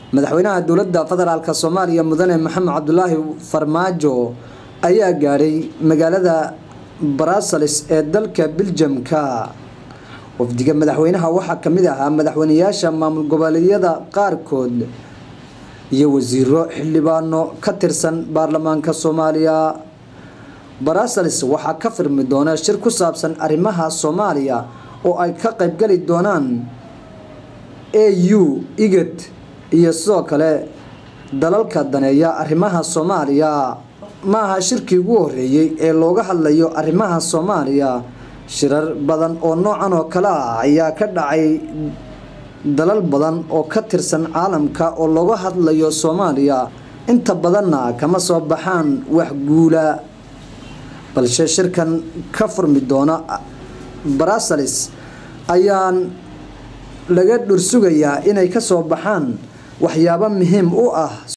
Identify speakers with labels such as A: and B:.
A: madaxweynaha dowladda federaalk soomaaliya mudane maxamed cabdulaahi farmaajo ayaa gaadhay magaalada brussels ee dalka biljamka wafdiga madaxweynaha waxaa ka mid ahaa madaxweynayaasha maamul goboleedyada qaarkood iyo wasiiro xildhibaano ka tirsan baarlamaanka soomaaliya brussels waxaa ka firmi doona shir ku saabsan arrimaha soomaaliya oo ay ka qaybgali doonaan a u igad iyo sidoo kale dalalka daneeya arrimaha soomaaliya ma aha shirkii ugu horeeyey ee looga hadlayo arrimaha soomaaliya shirar badan oo noocan oo kale ah ayaa ka dhacay dalal badan oo ka tirsan caalamka oo looga hadlayo soomaaliya inta badanna kama soo baxaan wax guula balse shirkan ka furmi doona brussels ayaan laga dhursugayaa inay ka soo baxaan waxyaabo muhiim u ah